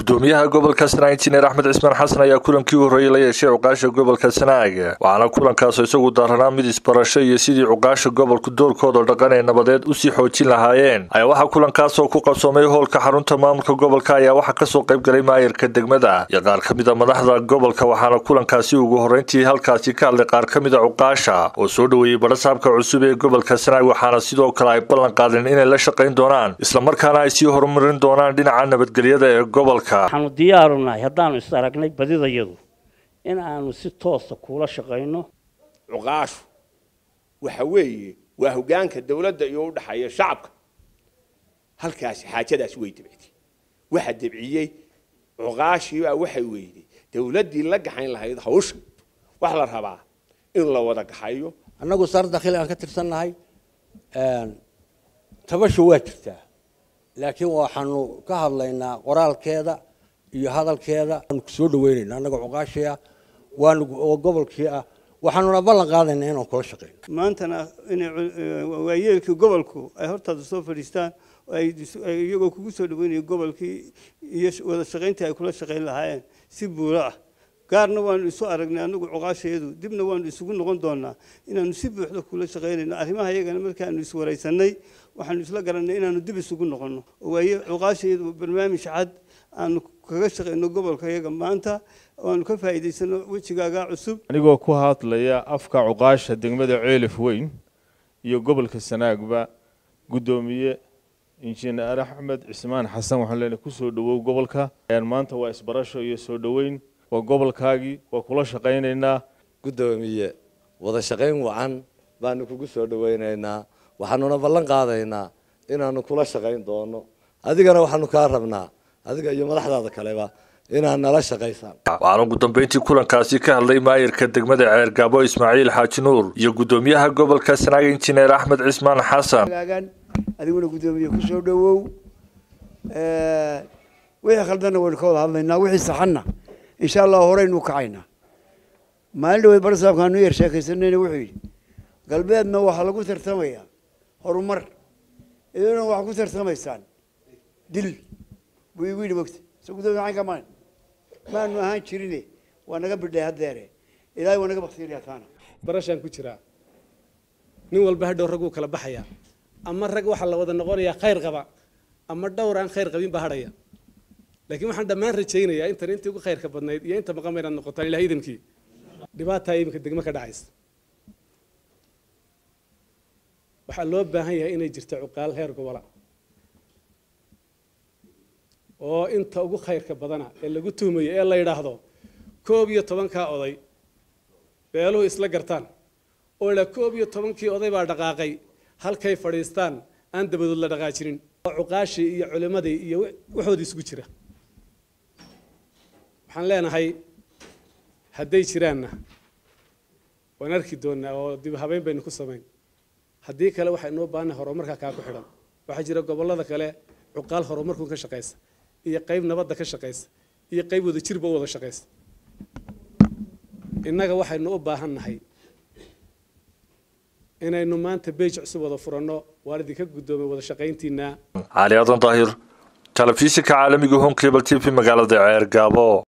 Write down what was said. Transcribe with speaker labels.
Speaker 1: gudoomiyaha gobolka sanaag injineer axmed cismaan xasan ayaa kulankii u horreeyey la yeeshay cuqaasha gobolka sanaag waxaana kulankaasoo isagu daaranaa mid isbarasho iyo sidii cuqaasha gobolku doorkooda dhaqan ee nabadeed usii xoojin lahaayeen ayaa waxaa kulankaasoo ku qabsoomay hoolka xarunta maamulka gobolka ayaa waxaa kasoo qayb galay maayarka degmada iyo qaar ka mid a madaxda gobolka waxaana kulankaasi ugu horreyntii halkaasi ka hadlay qaar ka mid a cuqaasha oo soo dhoweeyey badhasaabka cusub ee gobolka sanaag waxaana sidoo kale ay ballan qaadeen inay la shaqayn doonaan islamarkaana ay sii horumarin doonaan dhinaca nabadgelyada ee gobolka
Speaker 2: waxaanu diyaaru nahay haddaanu is aragnay badidayadu in aanu si toosa kuula shaqayno
Speaker 3: cuqaashu waxa weeye waa hoggaanka dawladda iyo u dhaxeeya shacabka halkaasi xaajadaasi way debcitay waxa debciyey cuqaashii baa waxay weyday dawladdii la gaxayn lahayd hawsha wax la rabaa in la wada gaxayo
Speaker 4: annagu sar dakhil aan ka tirsannahay tabasha waa jirtaa laakiin waxaanu ka hadlaynaa qoraalkeeda iyo hadalkeeda waanu kusoo dhaweynayna annaga cuqaashii ah waanu oo gobolkii ah waxaanuna ballan qaadaynaa inaan kula shaqeyno
Speaker 5: maantana inay waayeelkii gobolku ay hortaada soo fadhiistaan ay iyagoo kugu soo dhaweynaya gobolkii iyo wada shaqayntii ay kula shaqayn lahaayeen si buuro ah gaarna waanu isu aragnay anagu cuqaashayadu dibna waanu isugu noqon doonaa inaanu si buuxda kula shaqaynayno arrimaha iyagana markaanu iswaraysanay waxaanu isla garanay inaanu dib isugu noqono waaye cuqaashayadu barnaamij cad aanu kaga shaqayno gobolka iyaga maanta waanu ka faa'iidaysano wejigaagaa cusub
Speaker 6: anigoo ku hadlaya afka cuqaasha degmada ceelif weyn iyo gobolka sanaagba guddoomiye injineer axmed cismaan xasan waxaan leenahay kusoo dhawow gobolka maanta waa isbarasho iyo soo dhoweyn waa gobolkaagii waa kula shaqaynaynaa
Speaker 7: guddoomiye wada shaqayn wacan baanu kugu soo dhawaynaynaa waxaanuna ballan qaadaynaa inaanu kula shaqayn doono adigana waxaanu kaa rabnaa adiga iyo madaxdaada kaleba inaad nala shaqaysaan
Speaker 1: waxaana ugu dambeyntii kulankaasi ka hadlay maayarka degmada ceergaabo ismaaciil xaaji nuur iyo guddoomiyaha gobolka sanaag injineer axmed cismaan xasan
Speaker 8: adiguna guddoomiye kusoo dhawow wixii khaldanna waynu ka wada hadlaynaa wixii saxanna insha allah horeynu kacaynaa maalin dhaweyd barsaabkaanu yar sheekaysanayna wuxuu yidhi galbeedna waxaa lagu tartamayaa horumar idina waxaa ku tartamaysaan dil buu igu yidhi mogta so gudoomiye maxaan ka mayn maanu ahaan jirine waa naga bidhay haddeere ilaahay waa naga baksiinaya taana
Speaker 9: barashaan ku jiraa nin walba hadhow rag wuu kala baxayaa ama rag waxaa la wada noqonayaa khayr qaba ama dhowr aan khayr qabin baa hadhaya laakiin waxaan dhammaan rajaynayaa intan intii ugu khayrka badnayd iyo inta maqan inaad noqotaan ilaah idankii dhibaataa iminka degmo ka dhacaysa waxaa loo baahan yahay inay jirto cuqaal heer gobola oo inta ugu khayrka badana ee lagu tuhmayo ee la yidhaahdo koob iyo tobankaa oday beeluhu isla gartaan oo la koob iyo tobankii oday baa dhaqaaqay halkay fadhiistaan aan dabadood la dhaqaajinin oo cuqaashii iyo culimmadii iyo waxoodii isugu jira waxaan leenahay hadday jiraanna waan arki doonaa oo dib habeyn baynu ku samayn haddii kale waxaa inoo baahannahay horumarka kaa ku xidhan waxaa jira gobollada kale cuqaal horumarkun ka shaqaysa iyo qayb nabadda ka shaqaysa iyo qayb wada jirba u wada shaqaysa innaga waxaynu u baahan nahay inaynu maanta beej cusub wada furanno waan idinka guddoomay wada shaqayntiinaa
Speaker 1: cali adan daahir telefishinka caalamiga home cable t v magaalada ceergaabo